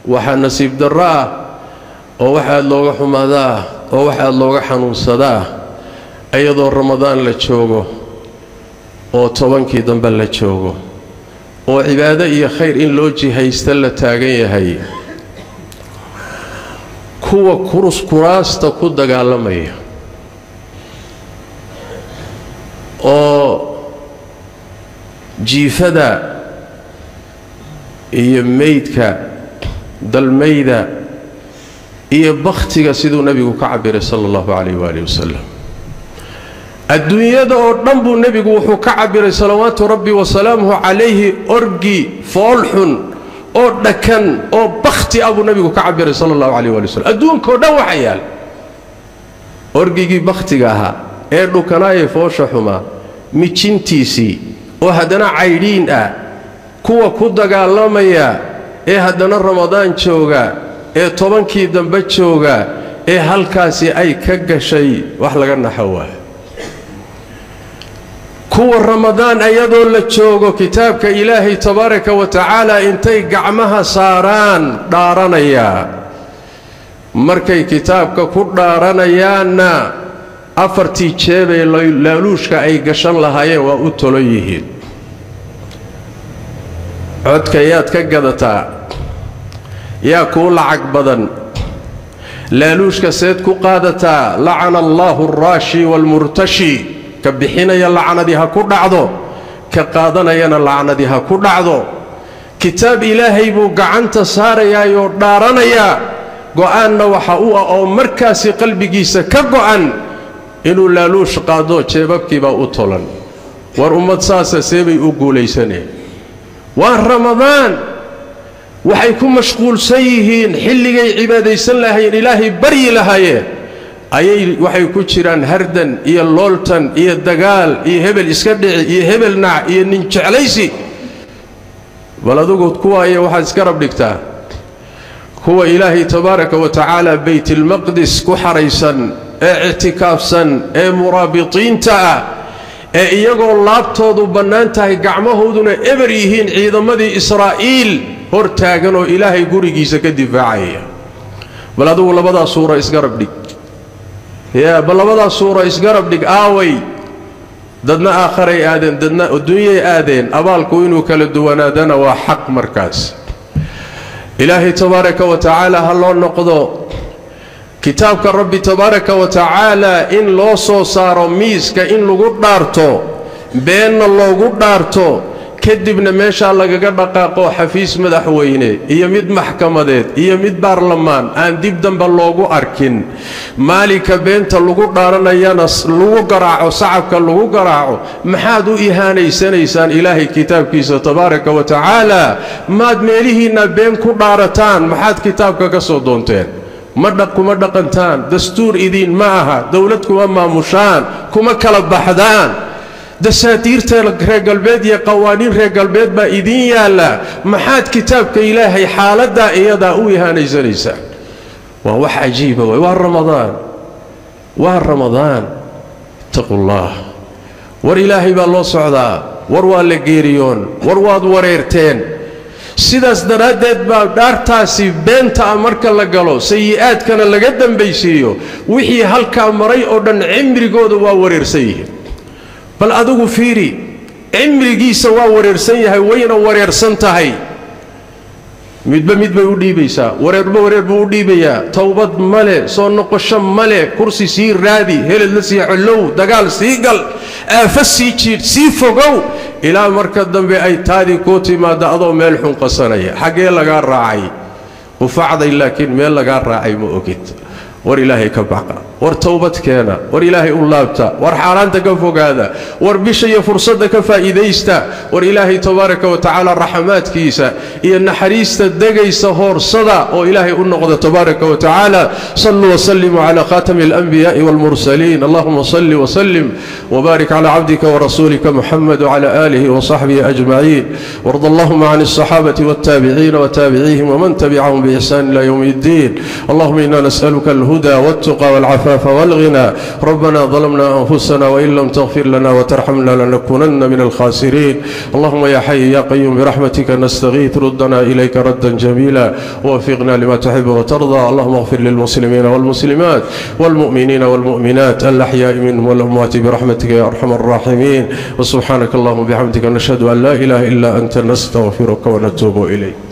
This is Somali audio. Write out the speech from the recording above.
waxaa nasiib darro ah oo wax aad looga xumaadaa oo wax aad looga xanuunsadaa iyadoo ramadaan la joogo oo tobankii dambe la joogo oo cibaado iyo khayr in loo jihaysta la taagan yahay kuwa kurus kuraasta ku dagaalamaya oo jiifada iyo meydka dalmayda iyo bakhtiga siduu nebigu ka cabiray sala allahu calayh waaalih wasalam adduunyada oo dhan buu nebigu wuxuu ka cabiray salawaatu rabbi wasalaamuhu calayhi orgi foolxun oo dhakan oo bakhti ah buu nebigu ka cabiray sala allahu calayh waali wasalam adduunkao dhan waxa yaal orgigii bakhtiga ahaa ee dhukanaayee foosha xumaa mijintiisii oo haddana caydhiin ah kuwa ku dagaalamaya ee haddana ramadaan jooga ee tobankii dambe jooga ee halkaasi ay ka gashay wax laga naxo waa kuwa ramadaan ayadoo la joogo kitaabka ilaahay tabaaraka wa tacaala intay gacmaha saaraan dhaaranaya markay kitaabka ku dhaaranayaanna afartii jeebee laaluushka ay gashan lahaayeen waa u tolo yihiin codka yaad ka gadataa yaa kuu lacag badan laaluushka seed ku qaadataa lacana allaahu alraashi waalmurtashi ka bixinaya lacnadii ha ku dhacdo ka qaadanayana lacnadii ha ku dhacdo kitaab ilaahay buu gacanta saarayaayoo dhaaranayaa go'aanna waxa u ah oo markaasi qalbigiisa ka go'an inuu laaluush qaado jeebabkiibaa u tolan war ummad saasa seebay u guulaysaneen waa ramadaan waxay ku mashquulsan yihiin xilligay cibaadaysan lahaayeen ilaahay baryi lahaayeen ayay waxay ku jiraan hardan iyo looltan iyo dagaal iyo hebel iska dhici iyo hebel nac iyo nin jeclaysi bal adugu kuwaaya waxaad iska rab dhigtaa kuwa ilaahay tabaaraka wa tacaala baytilmaqdis ku xaraysan ee ictikaafsan ee muraabitiinta ah ee iyagoo laabtoodu bannaan tahay gacmahooduna eber yihiin ciidamadii israa'iil hor taagan oo ilaahay gurigiisa ka difaacaya bal adugu labadaa suura isgarab dhig yaa bal labadaa suura isgarab dhig aaway dadna aakharay aadeen dadna adduunyay aadeen abaalku inuu kala duwanaadana waa xaq markaas ilaahay tabaaraka wa tacaala ha loo noqdo kitaabka rabbi tabaaraka wa tacaala in loo soo saaro miiska in lagu dhaarto beenna loogu dhaarto kadibna meeshaa lagaga dhaqaaqo xafiis madaxweyne iyo mid maxkamadeed iyo mid baarlamaan aan dib dambe loogu arkin maalinka beenta lagu dhaaranayana lagu garaaco sacabka lagu garaaco maxaad u ihaanaysanaysaan ilaahay kitaabkiisa tabaaraka wa tacaala maad meelihiinna been ku dhaarataan maxaad kitaabka ka soo doonteen ma kuma dhaqantaan dastuur idiin ma aha dowlad kuma maamushaan kuma kala baxdaan dasaatiirta reer galbeed iyo qawaaniin reer galbeed baa idiin yaalla maxaad kitaabka ilaahay xaaladdaa iyadaa u ihaanaysanaysaan waa wax cajiiba waay waa ramadaan waa ramadaan ittaqullaah war ilaahay baa loo socdaa war waa la geeriyoon war waad wareerteen sidaas daraaddeed baa dhaartaasi beenta ah marka la galo sayi'aadkana laga dambaysiiyo wixii halkaa maray oo dhan cimrigooda waa wareersan yihiin bal adigu fiiri cimrigiisa waa wareersan yahay wayna wareersan tahay midba mid bay u dhiibaysaa wareerba wareer buu u dhiibayaa towbad male soo noqosho male kursi sii raadi heled la sii collow dagaal sii gal aafa sii jiidh sii fogow ilaa marka dambe ay taadii kuu timaadda adoo meel xun qasanaya xaggee lagaa raacay qufacday laakiin meel lagaa raacay ma ogid war ilaahay ka baqa war towbad keena war ilaahay u laabta war xaaraanta ka fogaada war bisha iyo fursadda ka faa'iidaysta war ilaahay tabaaraka wa tacaala raxamaadkiisa iyo naxariista degaysa hoorsada oo ilaahay u noqda tabaaraka wa tacaala saluu wasalimuu cala khaatami alanbiyaai walmursaliin allahuma salli wasalim wbaarik cala cabdika warasuulika muxamed wcala aalihi wasaxbihi ajmaciin warda allahuma can alsaxaabati waltaabiciina wataabiciihim wman tabicahum biixsaan ila ywm اddiin allahuma ina nas'aluka alhuda waltuqa walcafa والعفاف والغنى ربنا ظلمنا أنفسنا وإن لم تغفر لنا وترحمنا لنكونن من الخاسرين اللهم يا حي يا قيوم برحمتك نستغيث ردنا إليك ردا جميلا ووفقنا لما تحب وترضى اللهم اغفر للمسلمين والمسلمات والمؤمنين والمؤمنات الأحياء منهم والأموات برحمتك يا أرحم الراحمين وسبحانك اللهم وبحمدك نشهد أن لا إله إلا أنت نستغفرك ونتوب إليك